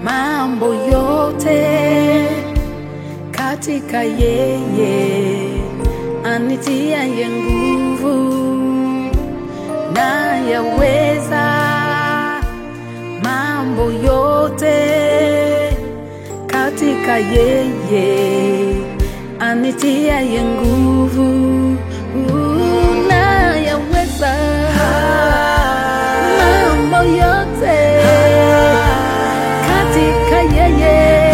mambo yote katika yeye anitiaye nguvu, na yaweza mambo yote katika yeye anitiaye nguvu, na yaweza mambo yote katika yeye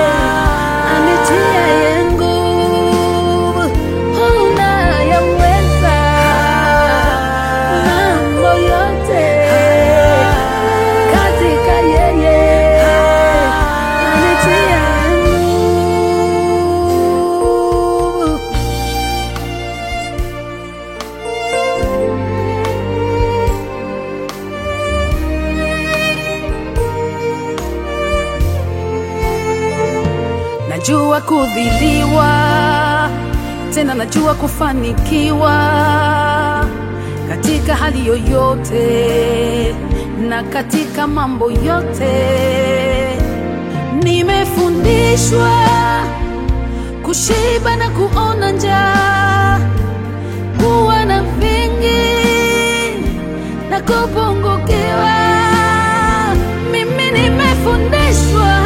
anitiaye nguvu, unayaweza mambo yote katika yeye anitiaye nguvu. Najua kudhiliwa, tena najua kufanikiwa katika hali yoyote na katika mambo yote. Nimefundishwa kushiba na kuona njaa, kuwa na vingi na kupungukiwa. Mimi nimefundishwa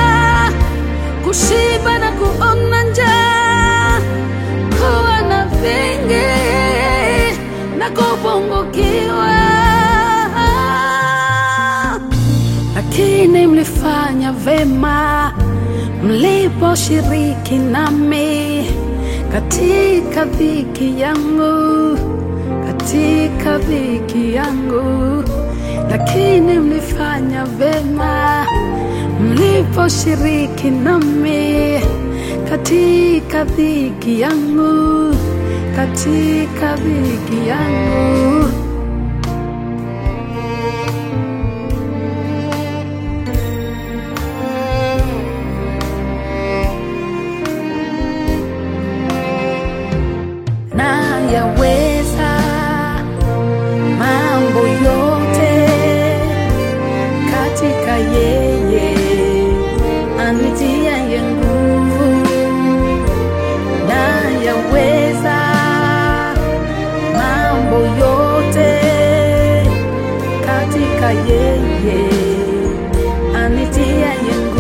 kushiba na kuona njaa, kuwa na vingi na kupungukiwa. Lakini mlifanya vema mliposhiriki nami katika dhiki yangu, katika dhiki yangu, lakini mlifanya vema mliposhiriki nami katika dhiki yangu, katika dhiki yangu. na yaweza mambo yote katika yeye anitiaye nguvu, na yaweza mambo yote katika yeye anitiaye nguvu.